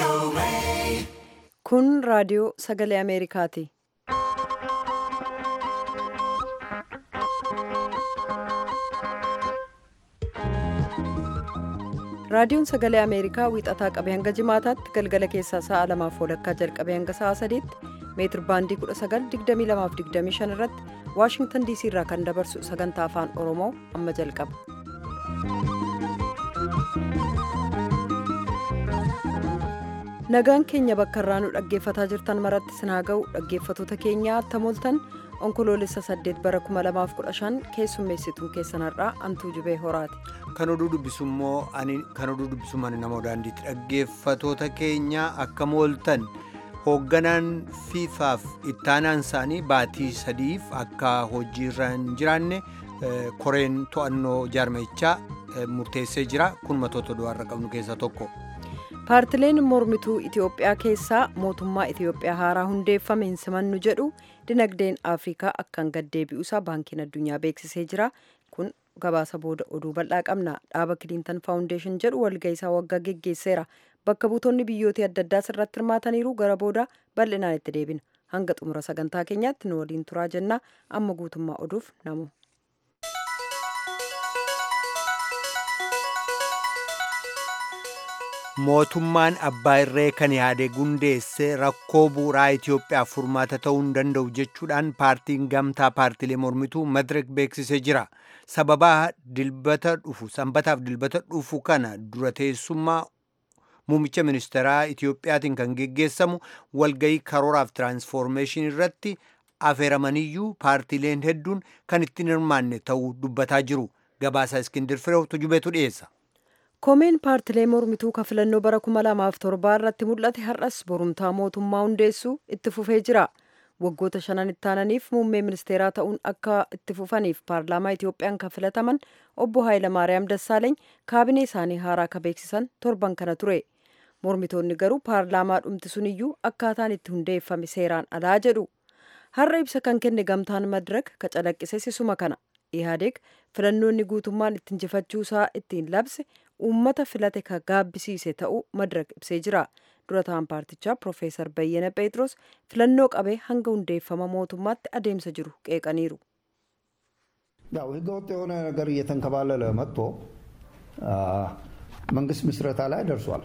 Kun raadiyoo sagalee Ameerikaati. Raadiyoon sagalee Ameerikaa wiixataa qabee hanga jimaataatti galgala keessaa sa'a lamaaf walakkaa jalqabee hanga sa'a sadiitti meetir baandii 1922-25 irratti Waashingtan diisii irraa kan dabarsu sagantaa afaan Oromoo amma jalqaba. Nagaan keenya bakka irraa nu dhaggeeffataa jirtan maratti sinaa ga'u dhaggeeffatoota keenyaa attamoltan onkoloolessa 8 bara 2015 keessummeessituun keessan har'aa antuu jubee horaati. Kan oduu dubbisu immoo ani kan oduu dubbisumaan nama daandiitti dhaggeeffatoota keenyaa akka mooltan hoogganaan fiifaaf ittaanaan isaanii baatii sadiif akka hojiirra hin jiraanne koreen to'annoo jaarmechaa murteessee jira kun matoota du'aarra qabnu keessaa tokko. paartileen mormituu itiyoophiyaa keessaa mootummaa itiyoophiyaa haaraa hundeeffame hin simannu jedhu dinagdeen afrikaa akkaan gaddeebi'uusaa baankiin addunyaa beeksisee jira kun gabaasa booda oduu bal'aa qabna dhaaba kiliintan faawundeeshin jedhu walga'iisaa waggaa geggeesseera bakka buutonni biyyoota adda addaa irratti hirmaataniiru gara booda bal'inaan itti deebina hanga xumura sagantaa keenyaatti nu waliin turaa jennaa amma guutummaa oduuf namu. mootummaan abbaa irree kan yaade gundeesse rakkoo bu'uuraa Itiyoophiyaaf furmaata ta'uu hin danda'u jechuudhaan paartiin gamtaa paartilee mormituu madirek beeksisee jira. Sababaa dilbata dhufu sanbataaf dilbata dhufu kana dura teessummaa muummicha ministeeraa Itiyoophiyaatiin kan geggeessamu walgayii karooraaf tiraansfoormeeshin irratti afeeramaniyyuu paartileen hedduun kan ittiin hirmaanne ta'uu dubbataa jiru. Gabaasaa Iskindir Fireew tujubeetu dhiyeessa. koomeen paartilee mormituu ka filannoo bara 2007 irratti mul'ate har'as borumtaa mootummaa hundeessuu itti fufee jira waggoota shanan ittaananiif muummee ministeeraa ta'uun akka itti fufaniif paarlaamaa itiyoophiyaan kan filataman obbo Haayilamaariyaam Dassaaleeny kaabinee isaanii haaraa ka beeksisan torban kana ture mormitoonni garuu paarlaamaa dhumti suniyyuu akkaataan itti hundeeffame seeraan alaa jedhu har'a ibsa kan kenne gamtaan madirak ka calaqqise sisuma kana ihaadeeg filannoonni guutummaan itti injifachuusaa ittiin labse uummata filate ka gaabbisiise ta'uu madirak ibsee jira dura ta'an paartichaa piroofeesar bayyana pheexroos filannoo qabee hanga hundeeffama mootummaatti adeemsa jiru qeeqaniiru ያው ህገወጥ የሆነ ነገር እየተንከባለለ መጥቶ መንግስት ምስረታ ላይ ደርሷል።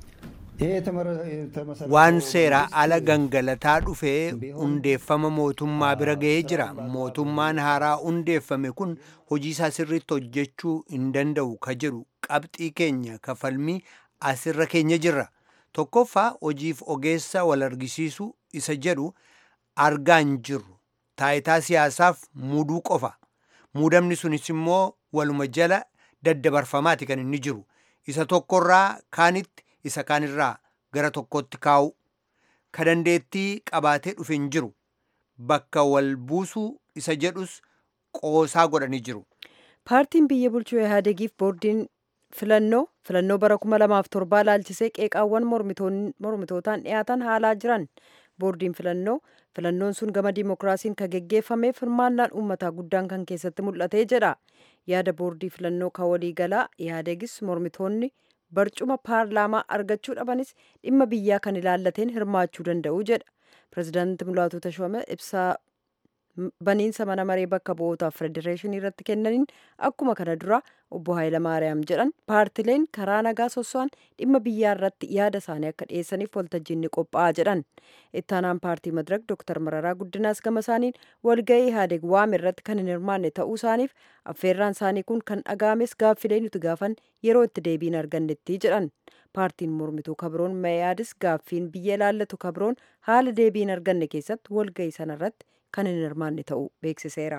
waan seeraa ala gangalataa dhufee hundeeffama mootummaa bira ga'ee jira mootummaan haaraa hundeeffame kun hojii isaa sirriitti hojjechuu hin danda'u ka jedhu qabxii keenya kafalmii asirra keenya jirra tokkoffaa hojiif ogeessa wal argisiisu isa jedhu argaa hin jirru taayitaa siyaasaaf muuduu qofa muudamni sunis immoo waluma jala daddabarfamaati kan inni jiru isa tokkorraa kaanitti isa kaanirraa gara tokkotti kaa'u ka dandeettii qabaatee dhufe hin jiru bakka wal buusuu isa jedhus qoosaa godhanii jiru. paartiin biyya bulchuu ihaadegiif boordiin filannoo filannoo bara 2007 laalchisee qeeqaawwan mormitootaan dhiyaatan haalaa jiran boordiin filannoo filannoon sun gama diimokiraasiin kan geggeeffameef hirmaannaan uummataa guddaan kan keessatti mul'atee jedha yaada boordii filannoo kan waliigalaa ihaadegis mormitoonni barcuma paarlaamaa argachuu dhabanis dhimma biyyaa kan ilaallateen hirmaachuu danda'u jedha pirezidaanti mulaatu tashome ibsaa baniinsa mana maree bakka bu'ootaaf federeeshinii irratti kennaniin akkuma kana dura obbo Haayilamaariyaam jedhan paartileen karaa nagaa sosso'an dhimma biyyaa irratti yaada isaanii akka dhiyeessaniif waltajjiin ni qophaa'a jedhan ittaanaan paartii madirak dooktar mararaa guddinaas gama isaaniin walga'ii ihaadeg waame irratti kan hin hirmaanne ta'uu isaaniif affeerraan isaanii kun kan dhaga'ames gaaffilee nuti gaafan yeroo itti deebiin argannetti jedhan paartiin mormituu kabroon mayaadis gaaffiin biyya ilaallatu kabroon haala deebiin arganne keessatti walga'ii sanarratti kan hin hirmaanne ta'uu beeksiseera.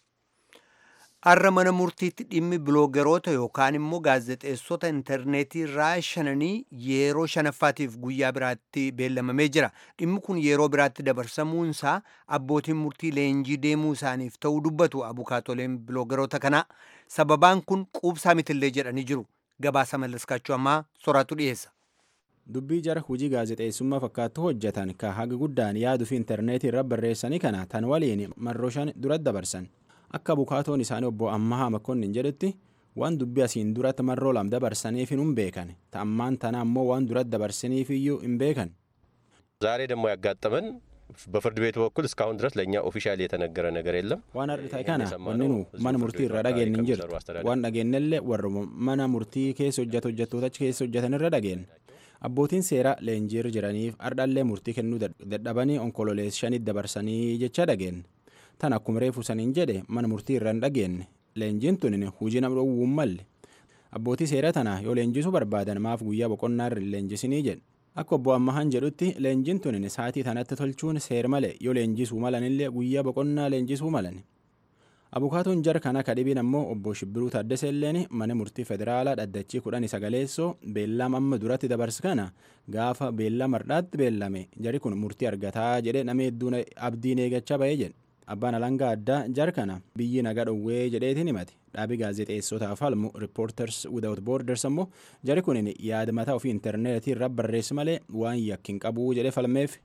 Har'a mana murtiitti dhimmi biloogeroota yookaan immoo gaazexeessota intarneetii irraa shananii yeroo shanaffaatiif guyyaa biraatti beellamamee jira. Dhimmi kun yeroo biraatti dabarsamuunsaa abbootiin murtii leenjii deemuu isaaniif ta'uu dubbatu abukaatoleen biloogeroota kanaa. Sababaan kun quubsaa mitillee jedhanii jiru. Gabaasa mallaskaachuu ammaa soraatu dhiyeessa. dubbii jara hojii gaazexeessummaa fakkaattu hojjetan ka haga guddaan yaaduu fi intarneetii irra barreessanii kana tan waliin marroo shan duratti dabarsan akka abukaatoon isaanii obbo ammahaa makkonnin jedhetti waan dubbii asiin duratti marroo lam dabarsaniif hin beekan ta'ammaan tana ammoo waan duratti dabarsaniif iyyuu hin beekan. ዛሬ ደግሞ ያጋጠመን በፍርድ ቤቱ በኩል እስካሁን ድረስ ለእኛ ኦፊሻል የተነገረ ነገር የለም። waan har'i ta'e kana wanni nu mana murtii irra dhageenye hin jiru waan dhageenyellee warra mana murtii keessa hojjetu hojjettoota achi keessa hojjetan irra dhageenye abbootiin seeraa leenjiirra jiraniif ardhallee murtii kennuu dadhabanii onkololees shanitti dabarsanii jecha dhageenye tan akkuma reefu saniin jedhe mana murtii irra hin dhageenye leenjiin tun hujii nama dhowwuun malle abbootii seeraa tana yoo leenjisuu barbaadan maaf guyyaa boqonnaa irra hin leenjisinii jedhe akka obbo Ammahaan jedhutti leenjiin tun sa'aatii tanatti tolchuun seer malee yoo leenjisuu malanillee guyyaa boqonnaa leenjisuu malan. Abukaatoon jar kana kadhibiin ammoo obbo Shibbiruu Taaddasee illeen mana murtii federaalaa dhaddachii kudhanii sagaleessoo beellaam amma duratti dabarse kana gaafa beellama hardhaatti beellame jari kun murtii argataa jedhe nama hedduun abdiin eegachaa ba'ee jedhe. Abbaan alangaa addaa jar kana biyyi nagaa dhowwee jedheetiin himate dhaabii gaazexeessotaaf falmu riippoorters without borders ammoo jari kun yaada mataa ofii intarneetii irra barreessi malee waan yakkin qabuu jedhee falmeef.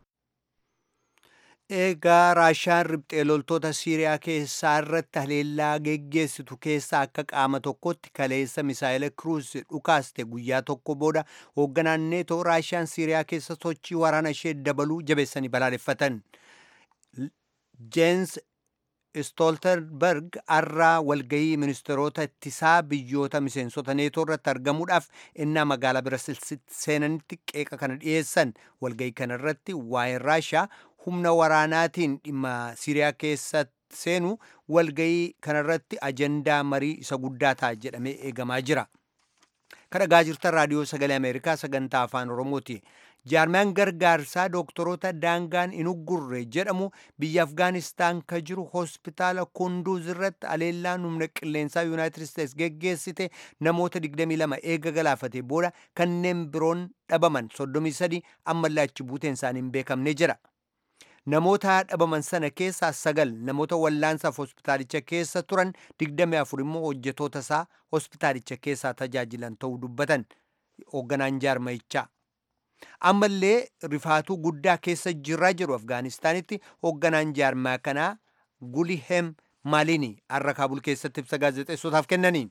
Eegaa Raashaan riphxee loltoota Siiriyaa keessaa irratti haleellaa geggeessitu keessaa akka qaama tokkotti kaleessa misaa'ila kiruus dhukaaste guyyaa tokko booda hoogganaan neetoo Raashaan Siiriyaa keessa sochii waraana ishee dabaluu jabeessanii balaaleffatan. Jeensi Stoltenberg har'aa walgahii ministeerota ittisaa biyyoota miseensota neetoo irratti argamuudhaaf innaa magaalaa Birasilsitti seenanitti qeeqa kana dhiyeessan walgahii kana irratti waa'ee Raashaa humna waraanaatiin dhimma Siiriyaa keessatti seenu walgahii kanarratti ajandaa marii isa guddaa ta'a jedhamee eegamaa jira. Kan dhagaa jirtan raadiyoo sagalee Ameerikaa sagantaa afaan Oromooti. Jaarmiyaan gargaarsaa dooktoroota daangaan hin uggurre jedhamu biyya Afgaanistaan ka jiru hospitaala Kunduuz irratti haleellaan humna qilleensaa Yuunaayitid Isteets geggeessite namoota 22 eega galaafate booda kanneen biroon dhabaman 33 ammallee achi buuteen isaanii hin beekamne jira. Namoota dhabaman sana keessaa sagal namoota wallaansaaf hospitaalicha keessa turan 24 immoo hojjetoota isaa hospitaalicha keessaa tajaajilan ta'uu dubbatan hoogganaan jaarmayichaa. ammallee rifaatuu guddaa keessa jirraa jiru afgaanistaanitti hoogganaan jaarmaa kanaa gulihem maalini har'a kaabul keessatti ibsa gaazexeessotaaf kennaniin.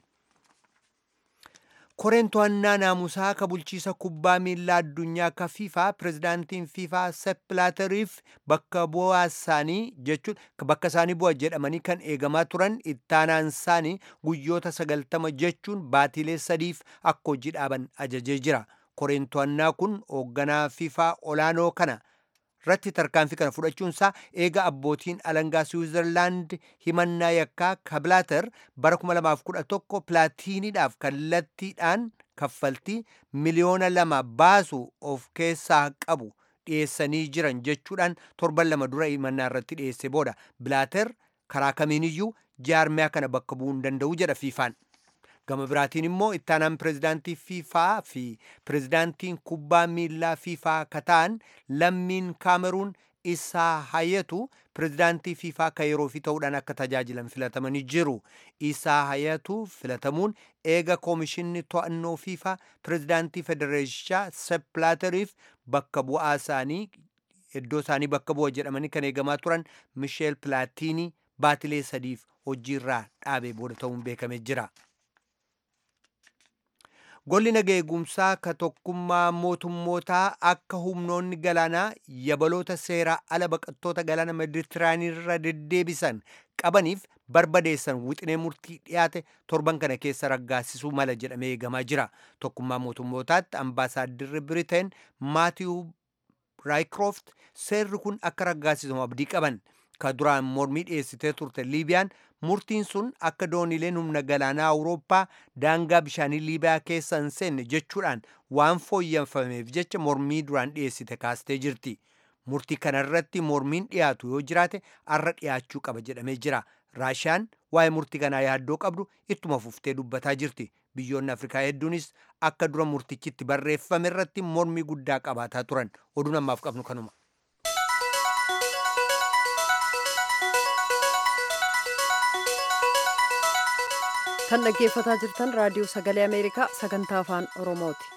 koreen to'annaa naamusaa ka bulchiisa kubbaa miilaa addunyaa ka fiifaa pirezidaantiin fiifaa seppilaateriif bakka bu'aa isaanii jechuun bakka isaanii bu'a jedhamanii kan eegamaa turan ittaanaan isaanii guyyoota sagaltama jechuun baatiilee sadiif akka hojii dhaaban ajajee jira. koreen to'annaa kun hoogganaa fiifaa olaanoo kana irratti tarkaanfii kana fudhachuun isaa eega abbootiin alangaa siwiizerlaand himannaa yakkaa kabilaater bara 2011 pilaatiiniidhaaf kallattiidhaan kaffaltii miliyoona lama baasu of keessaa qabu dhiyeessanii jiran jechuudhaan torban lama dura himannaa irratti dhiyeesse booda bilaater karaa kamiiniyyuu jaarmiyaa kana bakka bu'uu hin danda'u jedha fiifaan. gama biraatiin immoo ittaanaan pirezidaantii fiifaa fi pirezidaantiin kubbaa miilaa fiifaa kataan lammiin kaameruun isaa hayatu pirezidaantii fiifaa ka yeroo fi ta'uudhaan akka tajaajilan filatamanii jiru isaa hayatu filatamuun eega koomishinni to'annoo fiifaa pirezidaantii federeeshaa seppilaateriif bakka bu'aa isaanii iddoo isaanii bakka bu'a jedhamanii kan eegamaa turan misheel pilaatiinii baatilee sadiif hojiirraa dhaabee booda ta'uun beekamee jira. Golli naga eegumsaa ka tokkummaa mootummootaa akka humnoonni galaanaa yabaloota seeraa ala baqattoota galaana meditiraanii irra deddeebisan qabaniif barbadeessan wixinee murtii dhiyaate torban kana keessa raggaasisuu mala jedhamee eegamaa jira. Tokkummaa mootummootaatti ambaasaadirri Biriteen Maatiyu Raayikirooft seerri kun akka raggaasisamu abdii qaban. Ka duraan mormii dhiyeessitee turte Liibiyaan murtiin sun akka doonileen humna galaanaa Awurooppaa daangaa bishaanii Liibiyaa keessa hin seenne jechuudhaan waan fooyyeffameef jecha mormii duraan dhiyeessite kaastee jirti. Murtii kanarratti mormiin dhiyaatu yoo jiraate arra dhiyaachuu qaba jedhamee jira. Raashiyaan waa'ee murtii kanaa yaaddoo qabdu ittuma fuftee dubbataa jirti. Biyyoonni Afrikaa hedduunis akka dura murtichitti barreeffame irratti mormii guddaa qabaataa turan. Oduun ammaaf qabnu kanuma. kan dhaggeeffataa jirtan raadiyoo sagalee ameerikaa sagantaa afaan oromooti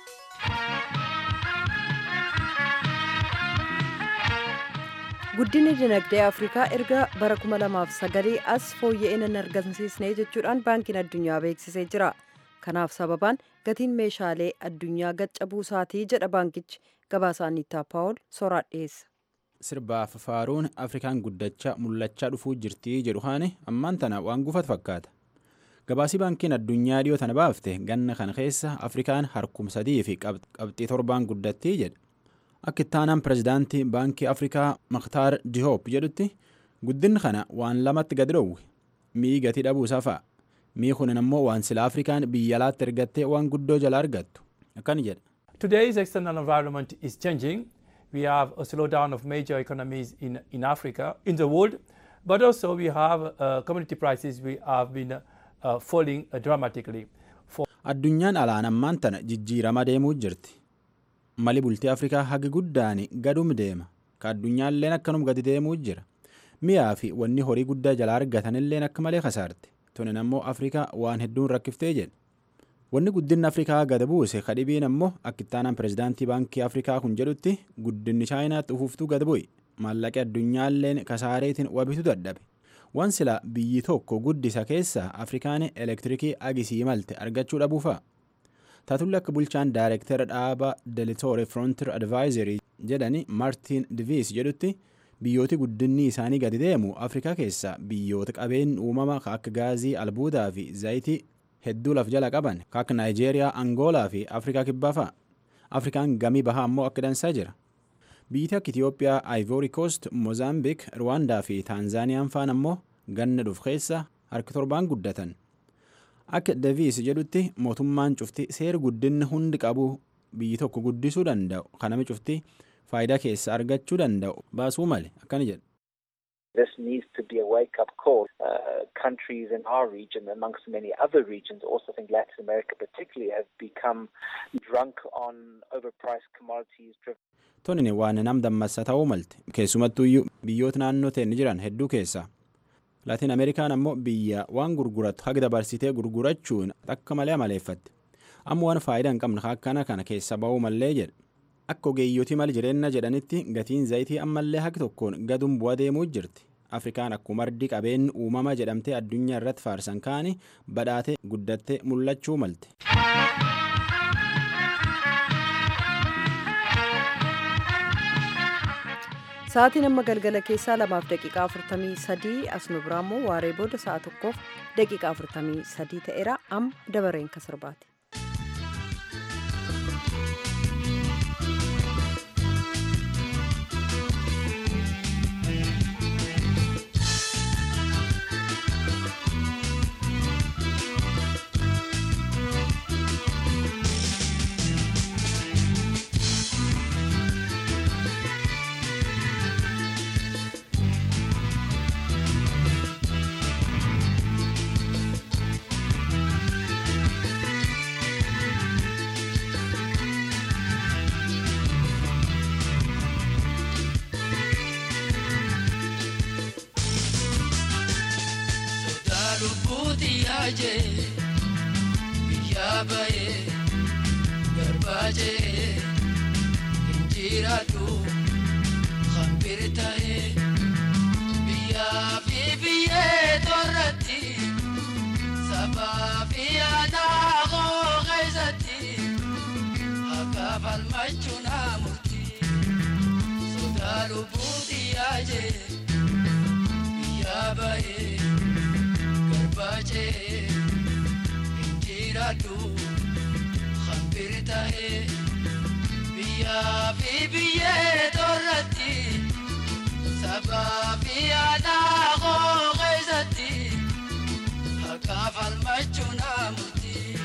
guddinni dinagdee afrikaa erga bara 2009 as fooyya'ina hin argamsiisne jechuudhaan baankiin addunyaa beeksisee jira kanaaf sababaan gatiin meeshaalee addunyaa gaccabuu isaatii jedha baankichi gabaasaa Anniitaa Paawul soraa dhiyeessa. Sirbaaf faaruun Afrikaan guddachaa mul'achaa dhufuu jirtii jedhu haane ammaan tana waan gufatu fakkaata. Gabaasii baankiin addunyaa dhiyoo tana baafte ganna kana keessa Afrikaan harkum sadii fi qabxii torbaan guddattii jedha. Akka ittaanaan pirezidaantii baankii Afrikaa Maktaar Dihoop jedhutti guddinni kana waan lamatti gad dhoowwe. Mi'i gatii dhabuu isaa fa'a. Mi'i kunin ammoo waan sila Afrikaan biyya alaatti ergattee waan guddoo jala argattu. Akkana jedha. Today's external environment is changing. We have a slowdown of major economies in, in Africa, in the world, but also we have uh, commodity prices we have been uh, falling uh, dramatically. For Addunyaan alaan ammaan tana jijjiirama deemuu jirti. Mali bultii Afrikaa hagi guddaan gadum deema. Ka addunyaalleen akkanum gadi deemuu jira. Mi'aa fi wanni horii guddaa jalaa argatanilleen akka malee kasaarte. Tunin ammoo Afrikaa waan hedduun rakkiftee jedhe. Wanni guddinni Afrikaa gada buuse kadhibiin ammoo akka ittaanaan pirezidaantii baankii Afrikaa kun jedhutti guddinni Chaayinaatti ufuuftuu gad bu'i. Maallaqi addunyaalleen kasaareetiin wabitu dadhabe. Waan sila biyyi tokko guddisa keessaa Afrikaan elektirikii agisii malte argachuu dhabuu fa'a. Taatulli akka bulchaan daayirektara dhaaba Delitoore Frontier Advisory jedhani Martin Divis jedhutti biyyooti guddinni isaanii gadi deemu Afrikaa keessaa biyyoota qabeen uumama akka gaazii albuudaa fi zayitii hedduu laf jala qaban akka Naayijeeriyaa, Angoolaa fi Afrikaa kibbaa fa'a. Afrikaan gamii bahaa ammoo akka dansaa jira. Biyyi akka Itiyoophiyaa, Ivory Coast, Mozaambiik, Rwaandaa fi Taanzaaniyaan faan ammoo ganna dhuf keessa harki torbaan guddatan. Akka Daviis jedhutti mootummaan cufti seera guddinna hundi qabu biyyi tokko guddisuu danda'u kanami cufti faayidaa keessa argachuu danda'u baasuu male akkana jedha. This needs to be a wake-up call. Uh, countries in our region, amongst many other regions, also think Latin America particularly, have become drunk on overpriced commodities. Tonini waan nam dammassa ta'uu malte keessumattuyyuu biyyoota naannoo ta'e jiran hedduu keessa. Laatiin Ameerikaan ammoo biyya waan gurgurattu haga dabarsitee gurgurachuun akka malee amaleeffatte. Amma waan faayidaa hin qabne akkana kana keessa ba'uu mallee jedha. Akka ogeeyyotii mal jireenya jedhanitti gatiin zayitii ammallee haqi tokkoon gaduun bu'aa deemuu jirti. Afrikaan akkuma mardi qabeen uumama jedhamtee addunyaa irratti faarsan kaani badhaatee guddattee mul'achuu malte. Sa'aatiin amma galgala keessaa lamaaf daqiiqaa afurtamii sadii as nu biraa immoo waaree booda sa'a tokkoof daqiiqaa afurtamii sadii ta'eera amma dabareen kan sirbaati. baje biyya baye garbaaje injiraatu hambir ta'e biyyaa fi biyyee torratti sabaa fi aadaa koo keessatti akka falmachuu naa murtii sodaa lubbuu xiyyaajee biyya baye. baje injiraadhu hambir ta'e biyyaa fi biyyee torratti sabaa fi aadaa koo keessatti akka falmachuu naa murtii.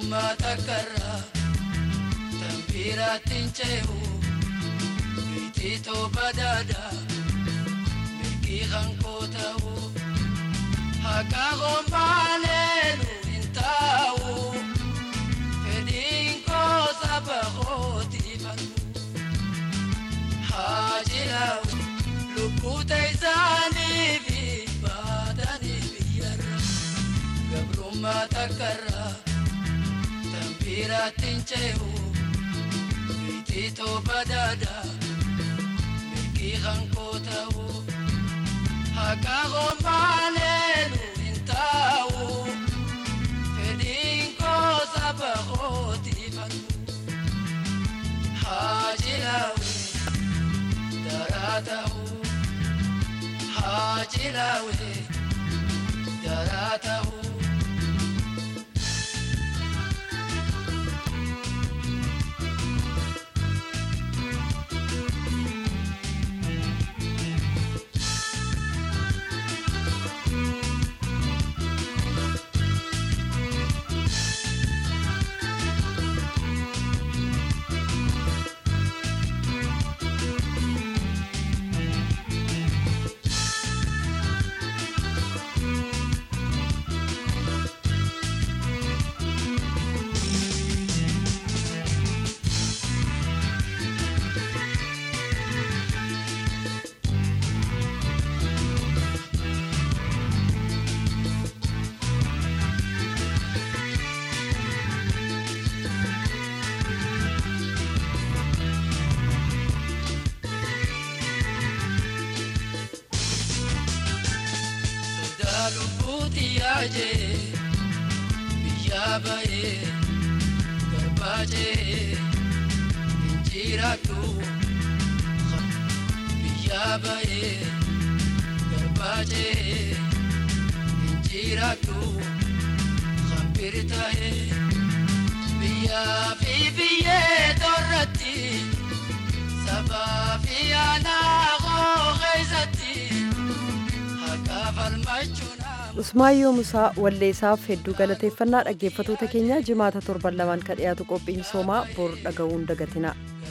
gabrummaa takkarraa tambiiraattiin cehu biititoo badaadaa mirgii hankoo ta'uu haqa hombaaneenu hin taa'u fedhiin koo saba kootiifatu haa jiraatu lubbuu ta'isaaniifi baatanii biyyarra gabrummaa takkarraa tambiiraattiin cehu biititoo badaadaa mirgii hankoo ta'uu haqa hombaaneenu hin taa'u fedhiin koo saba kootiifatu haa jiraatu daraa ta'uu haa jiraawee daraa ta'uu. sodaa lubbuuti yaajee biyyaa ba'ee garbaajee injiraadhu biyyaa ba'ee garbaajee injiraadhu hambiri ta'ee biyyaa fi biyyee torratti sabaa fi aanaa koo keessatti haqaa falmachuun Usmaayyoo Musaa walleessaaf hedduu galateeffannaa dhaggeeffatoota keenya jimaata torban lamaan ka dhiyaatu qophiin misoomaa bor dhaga'uun dagatina.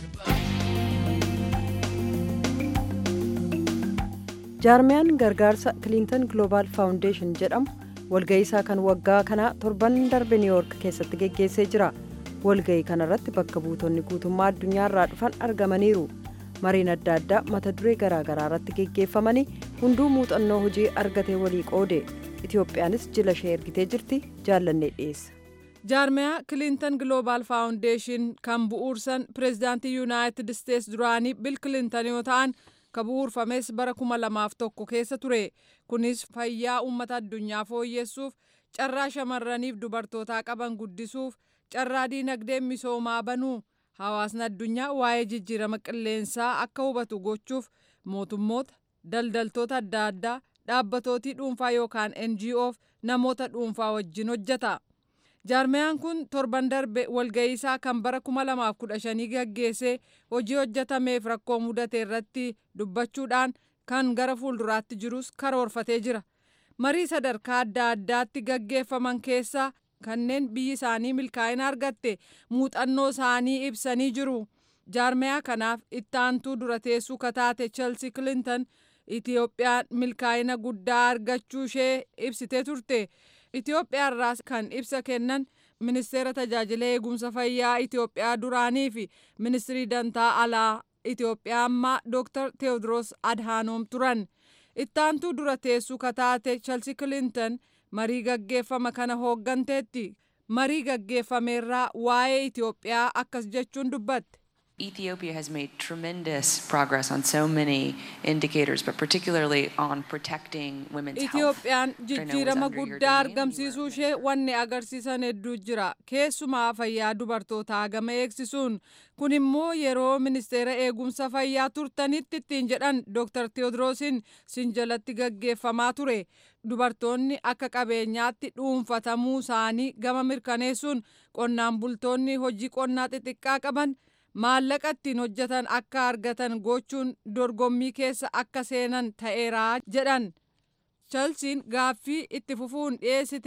jaarmiyaan gargaarsa kiliintan gloobaal faawundeeshin jedhamu walga'iisaa kan waggaa kanaa torban darbe niiwoork keessatti geggeessee jira walga'ii kanarratti bakka buutonni guutummaa addunyaarraa dhufan argamaniiru mariin adda addaa mata duree garaagaraa irratti geggeeffamanii hunduu muuxannoo hojii argatee walii qoode itiyoophiyaanis jila ishee ergitee jirti jaallannee dhiyeessa. jaarmiyaa kiliintan gloobaal faawundeeshin kan bu'uursan pireezidaantii yuunaayitid isteets duraanii bil kiliintan yoo ta'an ka bu'uurfames bara kuma lamaaf tokko keessa ture kunis fayyaa uummata addunyaa fooyyessuuf carraa shamarraniif dubartootaa qaban guddisuuf carraa diinagdee misoomaa banuu hawaasni addunyaa waa'ee jijjiirama qilleensaa akka hubatu gochuuf mootummoota daldaltoota adda addaa dhaabbatootii dhuunfaa yookaan NGOf namoota dhuunfaa wajjin hojjeta. jaarmiyaan kun torban darbe walga'iisaa kan bara 2015 gaggeessee hojii hojjetameef rakkoo mudate irratti dubbachuudhaan kan gara fuulduraatti jirus karoorfatee jira marii sadarkaa adda addaatti gaggeeffaman keessaa kanneen biyyi isaanii milkaa'ina argatte muuxannoo isaanii ibsanii jiru jaarmiyaa kanaaf ittaantuu dura teessuu kataate chelsi kilinton itiyoophiyaan milkaa'ina guddaa argachuu ishee ibsitee turte. Itoophiyaa irraa kan ibsa kennan ministeera tajaajila eegumsa fayyaa Itoophiyaa duraanii fi ministirii dantaa alaa Itoophiyaa ammaa Dr. Teewodiroos Adhaanoom turan. Ittaantuu dura teessuu kataate Chelsi Kilinton marii gaggeeffama kana hoogganteetti. Marii gaggeeffameerraa waa'ee Itoophiyaa akkas jechuun dubbatte. Ethiopia has made tremendous progress on so many indicators, but particularly on protecting women's health. Itoophiyaan jijjiirama guddaa argamsiisuu ishee wanni agarsiisan hedduu jira. Keessumaa fayyaa dubartootaa gama eegsisuun kun immoo yeroo ministeera eegumsa fayyaa turtanitti ittiin jedhan Dr. Teewodiroosiin sin jalatti gaggeeffamaa ture. Dubartoonni akka qabeenyaatti dhuunfatamuu isaanii gama mirkaneessuun qonnaan bultoonni hojii qonnaa xixiqqaa qaban maallaqa ittiin hojjetan akka argatan gochuun dorgommii keessa akka seenan ta'eeraa jedhan chelsiin gaaffii itti fufuun dhiyeessiteen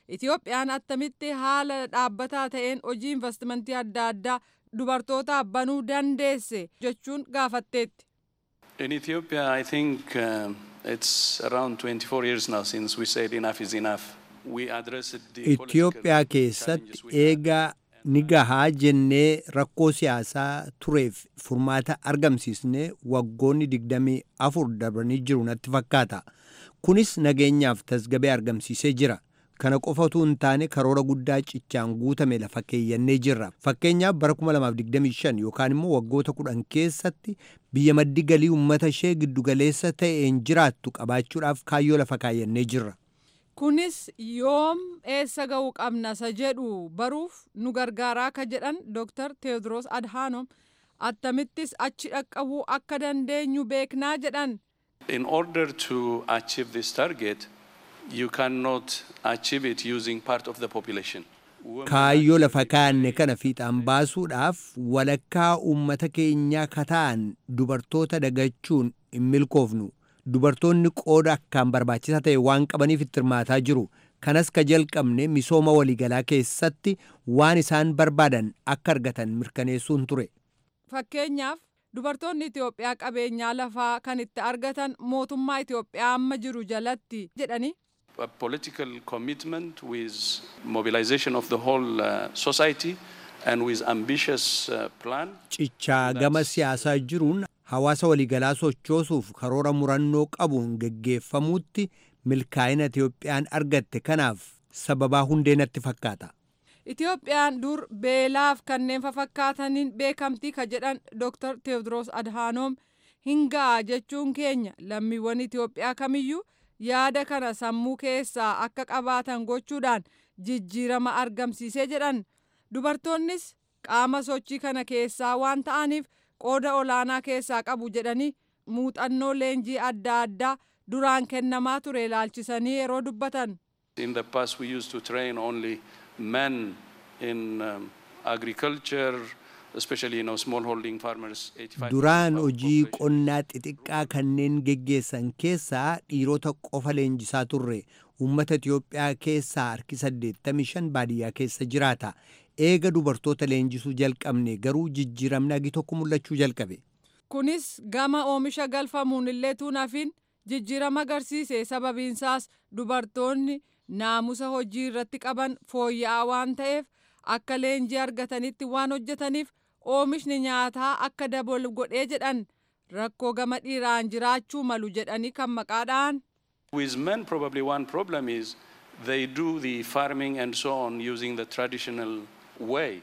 Itoophiyaan attamitti haala dhaabbataa ta'een hojii investimentii adda addaa dubartootaaf banuu dandeesse jechuun gaafatteetti. In Ethiopia, I think um, it's around 24 years now since we said enough is enough. We addressed the Itoophiyaa keessatti eegaa ni gahaa jennee rakkoo siyaasaa tureef furmaata argamsiisnee waggoonni digdamii afur darbanii jiru natti fakkaata. Kunis nageenyaaf tasgabee argamsiisee jira. Kana qofa utuu hin taane karoora guddaa cichaan guutame lafa keeyyannee jirra. Fakkeenyaaf bara 2025 yookaan immoo waggoota kudhan keessatti biyya maddi galii uummata ishee giddugaleessa ta'een jiraattu qabaachuudhaaf kaayyoo lafa kaayyannee jirra. Kunis yoom eessa ga'uu qabna isa jedhu baruuf nu gargaaraa ka jedhan Dr. Teewodiroos Adhaanoom attamittis achi dhaqqabuu akka dandeenyu beeknaa jedhan. In order to achieve this target, you cannot achieve it using part of the population. Kaayyoo lafa kaa'anne kana fiixaan baasuudhaaf walakkaa uummata keenyaa kataan dubartoota dagachuun hin milkoofnu. Dubartoonni qooda akkaan barbaachisaa ta'e waan qabaniif itti hirmaataa jiru. Kanas ka jalqabne misooma waliigalaa keessatti waan isaan barbaadan akka argatan mirkaneessuun ture. Fakkeenyaaf dubartoonni Itoophiyaa qabeenyaa lafaa kan itti argatan mootummaa Itoophiyaa amma jiru jalatti jedhani. A political commitment with mobilization of the whole uh, society and with ambitious uh, plan. Cichaa gama siyaasaa jiruun hawaasa waliigalaa sochoosuuf karoora murannoo qabuun geggeeffamuutti milkaa'ina Itoophiyaan argatte kanaaf sababaa hundee natti fakkaata. Itoophiyaan dur beelaaf kanneen fakkaataniin beekamtii ka jedhan Dr. Teewodiroos Adhaanoom hin ga'a jechuun keenya lammiiwwan Itoophiyaa kamiyyuu yaada kana sammuu keessaa akka qabaatan gochuudhaan jijjiirama argamsiisee jedhan dubartoonnis qaama sochii kana keessaa waan ta'aniif qooda olaanaa keessaa qabu jedhanii muuxannoo leenjii adda addaa duraan kennamaa ture ilaalchisanii yeroo dubbatan. In the past we used to train only men in um, agriculture, especially you know, smallholding farmers. 85 Duraan hojii qonnaa xixiqqaa kanneen geggeessan keessaa dhiirota qofa leenjisaa turre. Uummata Itiyoophiyaa keessaa harki 85 baadiyyaa keessa jiraata. Eega dubartoota leenjisuu jalqabne garuu jijjiiramni agi tokko mul'achuu jalqabe. Kunis gama oomisha galfamuun illee tuunafin jijjiirama agarsiise sababiinsaas dubartoonni naamusa hojii irratti qaban fooyya'aa waan ta'eef akka leenjii argatanitti waan hojjetaniif oomishni nyaataa akka dabalu godhee jedhan rakkoo gama dhiiraan jiraachuu malu jedhanii kan maqaadhaan. With men, probably one problem is they do the farming and so on using the traditional way.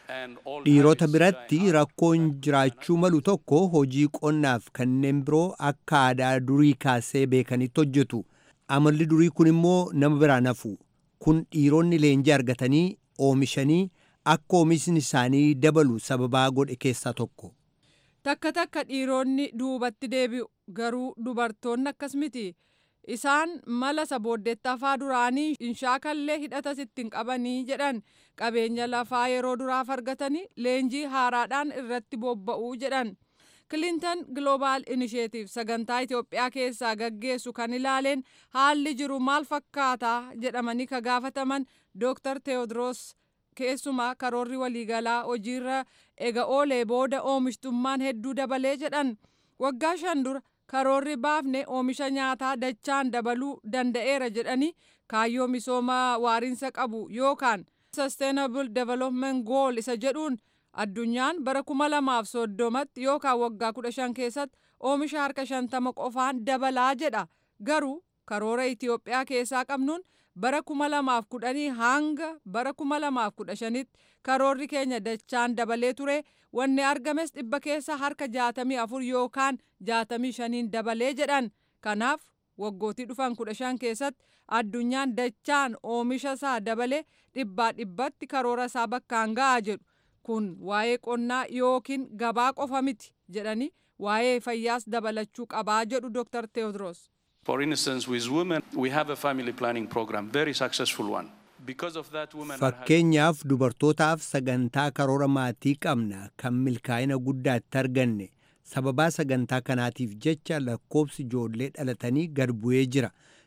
Dhiirota biratti rakkoon jiraachuu malu tokko hojii qonnaaf kanneen biroo akka aadaa durii kaasee beekanitti hojjetu. Amalli durii kun immoo nama biraa nafu. Kun dhiironni leenjii argatanii oomishanii akka oomishni isaanii dabalu sababaa godhe keessaa tokko. Takka takka dhiironni duubatti deebi'u garuu dubartoonni akkas miti. Isaan mala sabooddeetta afaa duraanii hin shaakallee hidhatas ittiin qabanii jedhan qabeenya lafaa yeroo duraaf argatanii leenjii haaraadhaan irratti bobba'uu jedhan. Kilintan Global Initiative sagantaa Itoophiyaa keessaa gaggeessu kan ilaaleen haalli jiru maal fakkaataa jedhamanii ka gaafataman Dr. Teewodiroos keessumaa karoorri waliigalaa hojiirra ega oolee booda oomishtummaan hedduu dabalee jedhan waggaa shan dura karoorri baafne oomisha nyaataa dachaan dabaluu danda'eera jedhanii kaayyoo misooma waariinsa qabu yookaan sustainable development goal isa jedhuun addunyaan bara kuma lamaaf soddomatti yookaan waggaa kudha shan keessatti oomisha harka shantama qofaan dabalaa jedha garuu karoora Itoophiyaa keessaa qabnuun bara kuma lamaaf kudhanii hanga bara kuma lamaaf kudha shanitti karoorri keenya dachaan dabalee ture wanni argames dhibba keessa harka jaatamii afur yookaan jaatamii shaniin dabalee jedhan kanaaf waggootii dhufan kudha shan keessatti addunyaan dachaan oomisha isaa dabalee dhibbaa dhibbatti karoora isaa bakkaan ga'a jedhu kun waa'ee qonnaa yookiin gabaa qofa miti jedhanii waa'ee fayyaas dabalachuu qabaa jedhu Dr. Teewodiroos. For instance, with women, we have a family planning program, very successful one. Because of that, women are Fakkeenyaaf dubartootaaf sagantaa karoora maatii qabna kan milkaa'ina guddaa itti arganne. Sababaa sagantaa kanaatiif jecha lakkoobsi ijoollee dhalatanii gad bu'ee jira.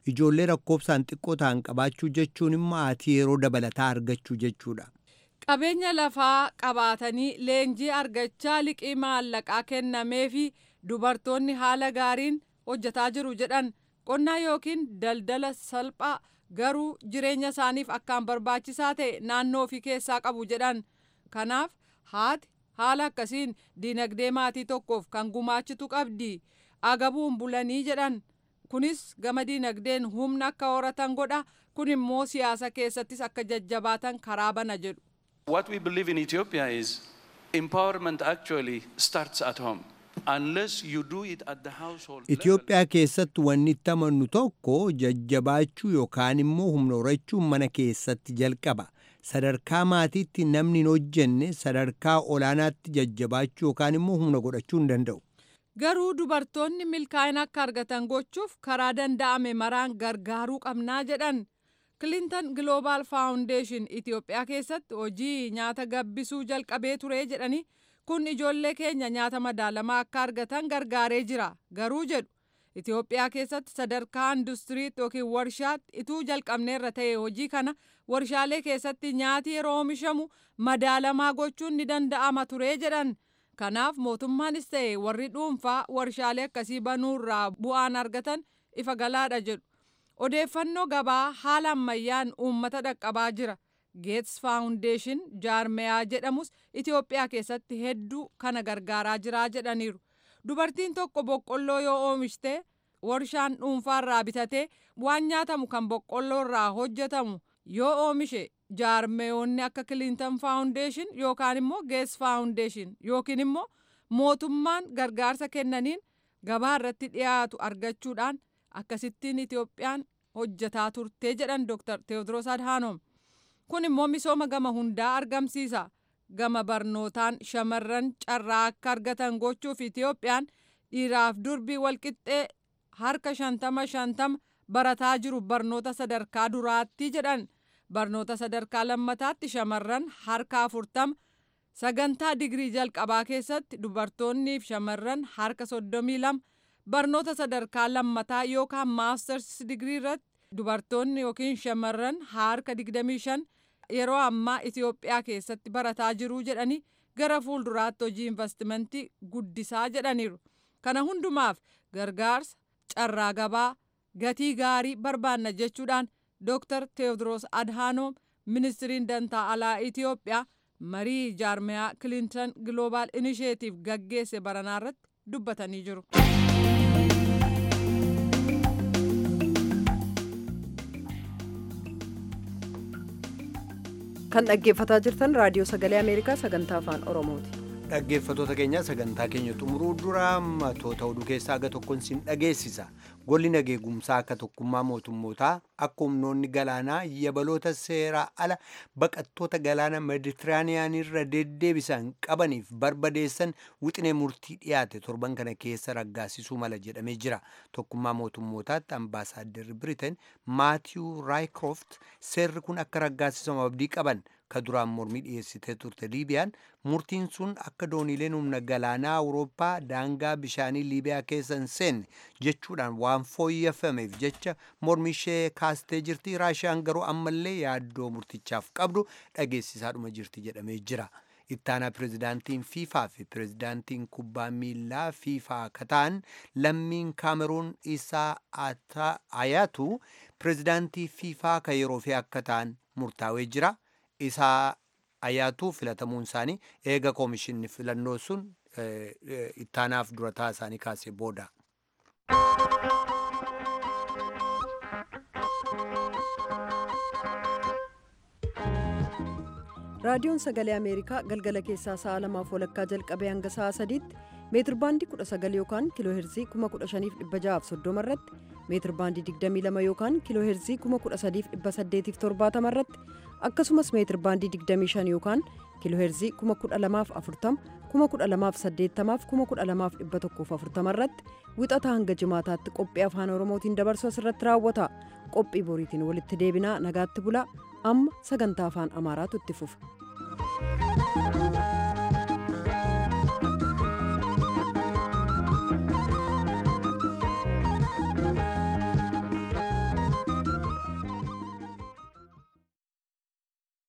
ijoollee lakkoofsaan xiqqoo ta'an qabaachuu jechuun immoo haati yeroo dabalataa argachuu jechuudha. qabeenya lafaa qabaatanii leenjii argachaa liqii maallaqaa kennamee fi dubartoonni haala gaariin hojjetaa jiru jedhan qonnaa yookiin daldala salphaa garuu jireenya isaaniif akkaan barbaachisaa ta'e naannoo ofii keessaa qabu jedhan kanaaf haati haala akkasiin diinagdee maatii tokkoof kan gumaachitu qabdi agabuun bulanii jedhan kunis gama diinagdeen humna akka horatan godha kun immoo siyaasa keessattis akka jajjabaatan karaa bana jedhu. What we believe in Ethiopia is empowerment actually starts at home. Unless you do it at the household Itoophiyaa keessatti wanni itti amannu tokko jajjabaachuu yookaan immoo humna horachuun mana keessatti jalqaba. Sadarkaa maatiitti namni hin hojjenne sadarkaa olaanaatti jajjabaachuu yookaan immoo humna godhachuu hin danda'u. Garuu dubartoonni milkaa'ina akka argatan gochuuf karaa danda'ame maraan gargaaruu qabnaa jedhan. Clinton Global Foundation Itoophiyaa keessatti hojii nyaata gabbisuu jalqabee ture jedhanii kun ijoollee keenya nyaata madaalamaa akka argatan gargaaree jira garuu jedhu Itoophiyaa keessatti sadarkaa industiriitti yookiin warshaatti ituu jalqabneerra ta'e hojii kana warshaalee keessatti nyaati yeroo oomishamu madaalamaa gochuun ni danda'ama ture jedhan kanaaf mootummaanis ta'e warri dhuunfaa warshaalee akkasii banuurraa bu'aan argatan ifa galaadha jedhu odeeffannoo gabaa haala ammayyaan uummata dhaqqabaa jira. geets faawundeeshin jaarmeyaa jedhamus Itoophiyaa keessatti hedduu kana gargaaraa jiraa jedhaniiru. Dubartiin tokko boqqolloo yoo oomishte warshaan dhuunfaarraa bitatee waan nyaatamu kan boqqolloorraa hojjetamu yoo oomishe jaarmeyoonni akka Clinton faawundeeshin yookaan immoo geets faawundeeshin yookiin immoo mootummaan gargaarsa kennaniin gabaa irratti dhiyaatu argachuudhaan akkasittiin Itoophiyaan hojjetaa turtee jedhan Dr. Teewodiroos Adhaanoom. kun immoo misooma gama hundaa argamsiisa gama barnootaan shamarran carraa akka argatan gochuuf itiyoophiyaan dhiiraaf durbii walqixxee harka shantama shantama barataa jiru barnoota sadarkaa duraatti jedhan barnoota sadarkaa lammataatti shamarran harka afurtama sagantaa digirii jalqabaa keessatti dubartoonniif shamarran harka soddomii lama barnoota sadarkaa lammataa yookaan maasters digirii irratti dubartoonni yookiin shamarran harka digdamii shan yeroo ammaa Itoophiyaa keessatti barataa jiruu jedhanii gara fuulduraatti hojii investimentii guddisaa jedhaniiru. Kana hundumaaf gargaarsa carraa gabaa gatii gaarii barbaanna jechuudhaan Dr. Teewodiroos Adhaanoom ministiriin dantaa alaa Itoophiyaa marii jaarmeyaa Clinton Global Initiative gaggeesse baranaa irratti dubbatanii jiru. kan dhaggeeffataa jirtan raadiyoo sagalee ameerikaa sagantaa afaan oromooti. dhaggeeffatoota keenya sagantaa keenya xumuruu dura matoota oduu keessaa aga tokkoon sin dhageessisa golli nageegumsaa akka tokkummaa mootummootaa akka humnoonni galaanaa yabaloota seeraa ala baqattoota galaana meditiraaniyaanirra deddeebisan qabaniif barbadeessan wixinee murtii dhiyaate torban kana keessa raggaasisuu mala jedhamee jira tokkummaa mootummootaatti ambaasaadarri biriteen maatiyuu raayikroft seerri kun akka raggaasisamu abdii qaban ka duraan mormii dhiyeessitee turte liibiyaan murtiin sun akka dooniileen humna galaanaa awurooppaa daangaa bishaanii liibiyaa keessa hin seenne jechuudhaan waan fooyyeffameef jecha mormii ishee kaastee jirti raashiyaan garuu ammallee yaaddoo murtichaaf qabdu dhageessisaadhuma jirti jedhamee jira. ittaanaa pirezidaantiin fiifaa fi pirezidaantiin kubbaa miilaa fiifaa kataan lammiin kaameruun isaa ayaatu pirezidaantii fiifaa ka yeroo fi akka ta'an murtaawee jira. isaa ayaatuu filatamuun isaanii eega koomishinni filannoo sun ittaanaaf durataa isaanii kaasee booda. raadiyoon sagalee ameerikaa galgala keessaa sa'a lamaaf walakkaa jalqabee hanga sa'a sadiitti meetir baandii 19 yookaan kiiloo heerzii 15630 irratti meetir baandii 22 yookaan kiiloo heerzii 13870 irratti akkasumas meetir baandii 25 yookaan kiiloo heerzii 12040 12080 12140 irratti wixataa hanga jimaataatti qophii afaan oromootiin dabarsu asirratti raawwata qophii boriitiin walitti deebinaa nagaatti bulaa amma sagantaa afaan amaaraatu itti fufa.